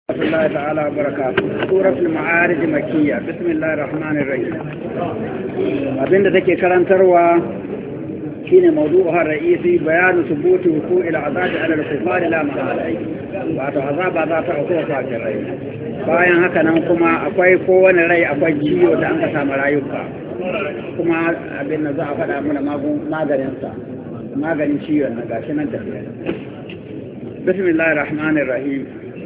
ورحمة الله تعالى وبركاته سورة المعارج مكية بسم الله الرحمن الرحيم abinda take karantarwa shine mawdu'uha ra'isi bayanu thubuti wuqu'i al'azabi 'ala al-kuffar la mahala wato azaba za ta auku kafirai bayan haka nan kuma akwai kowane rai akwai ciwo da an ka samu rayuka kuma abin da za a faɗa mana maganinsa maganin ciwon na gashi nan tafiya bismillahir rahmanir rahim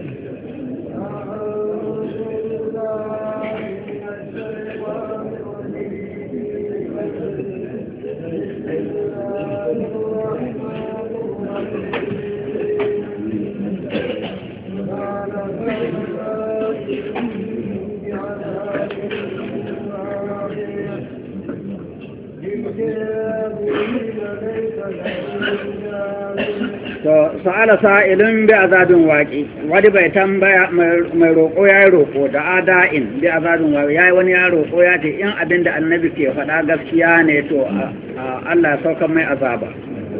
to sa'ala sa'ilun bi azabin waqi wani bai tambaya mai roƙo ya yi roƙo da ada'in bi azabin waqi yayi wani ya roƙo ya ce in abin da annabi ke faɗa gaskiya ne to Allah ya sauka mai azaba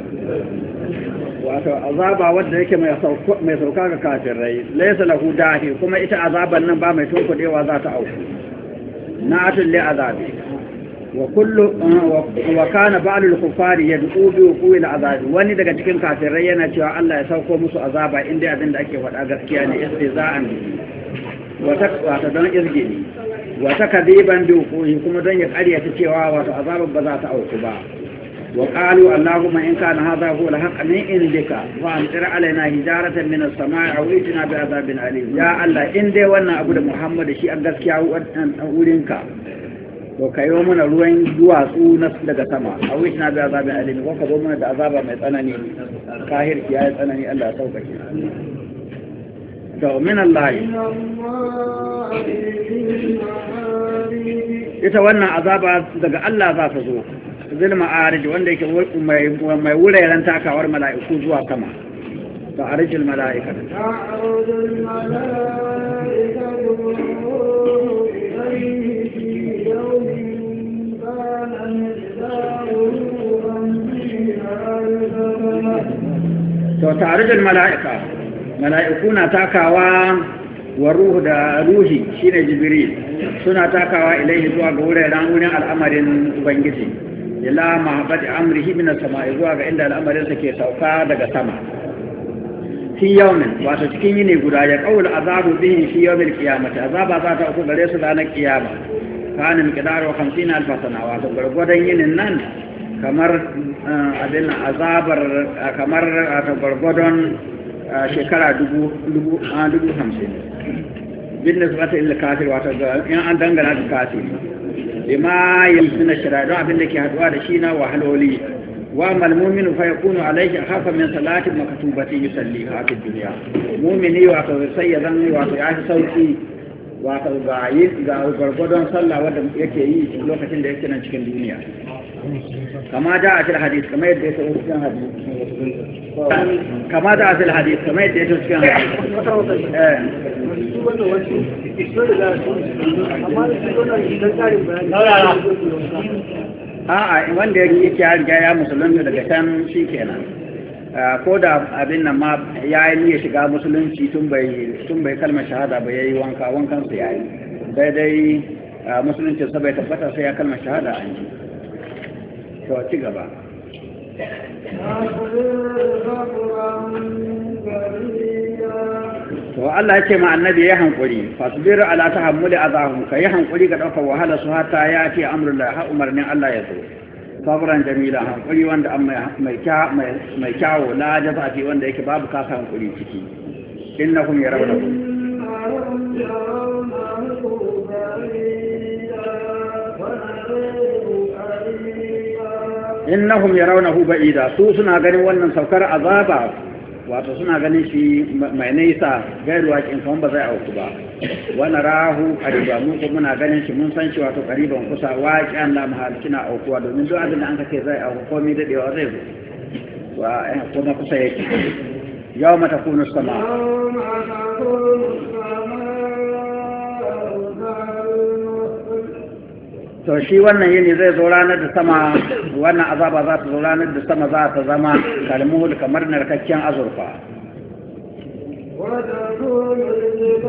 wato azaba wadda yake mai sauka ga kafirai laysa lahu dahi kuma ita azaban nan ba mai tunkuɗewa za ta auku na'atul li azabi وكل وكان بعض الكفار يدعو بوقوع العذاب wani daga cikin kafirai yana cewa Allah ya sauko musu azaba inda abin da ake faɗa gaskiya ne istiza'an wata wata don izgini wata kadiban bi wuqu'i kuma don ya ƙaryata cewa wato azaban ba za ta auku ba wa qalu allahumma in kana hadha huwa al-haqq min indika fa amtir alaina hijaratan min as-sama'i aw itina bi azabin alim ya Allah in dai wannan abu da Muhammad shi a gaskiya wurinka to ka yi mana ruwan duwatsu na daga sama a wuce na bi azabin alimi ko ka zo mana da azaba mai tsanani kahir ya yi tsanani Allah ya sauƙaƙe to min Allah ita wannan azaba daga Allah za ta zo zil ma'arij wanda yake mai mai wuraren takawar mala'iku zuwa sama to arijil mala'ika ta'arujul to tare da mala'ika mala'iku na takawa wa ruhu da ruhi shine jibril suna takawa ilaihi zuwa ga wuraren wurin al'amarin ubangiji ila mahabbati amrihi min as-sama'i zuwa ga inda al'amarin sa ke sauka daga sama fi yawmin wato cikin yini guda ya qaul azabu bihi fi yawmil qiyamati azaba za ta uku gare su ranar kiyama kana miqdaru 50 alf sana wato gurgudan yinin nan kamar abin azabar kamar ta gwargwadon shekara dubu hamsin bin da su ila kafir wata ga in an dangana da kafir bima yi suna shira don abin da ke haduwa da shi na wahaloli wa malmumin fa yakunu alaihi hafa min salatin makatubati yusalli ha fi dunya mu'mini wato sai ya zan wato ya fi sauki wato ga yi ga gwargwadon sallah wanda yake yi lokacin da yake nan cikin duniya كما جاء في الحديث كما يدعي في الحديث كما جاء في الحديث كما يدعي في الحديث a'a wanda yake ya riga ya musulunta daga can shi kenan ko da abin nan ma ya yi niyya shiga musulunci tun bai tun bai kalmar shahada ba yayi wanka wankan sa yayi sai dai musulunci sa bai tabbata sai ya kalmar shahada an yi to ci gaba to Allah ya ce ma annabi ya hankuri fasbir ala tahammuli azahum kai hankuri ga daukar wahala su hatta ya ce amrullah ha umarnin Allah ya zo sabran jamila hankuri wanda an mai kya mai kyawo la jaza fi wanda yake babu kasa hankuri ciki innahum yarawnakum innahum yarawnahu ba'ida su suna ganin wannan saukar azaba wato suna ganin shi mai nisa gairu wakin kan ba zai auku ba wani rahu qariba mun ko muna ganin shi mun san shi wato qariban kusa waqi'an la mahalci na aukuwa domin duk abin da an kace zai auku komai dadewa zai zo wa kuma kusa yake yawma takunu sama to shi wannan yini zai zo ranar da sama wannan azaba za ta zo ranar da sama za ta zama kalmuhul kamar narkakken azurfa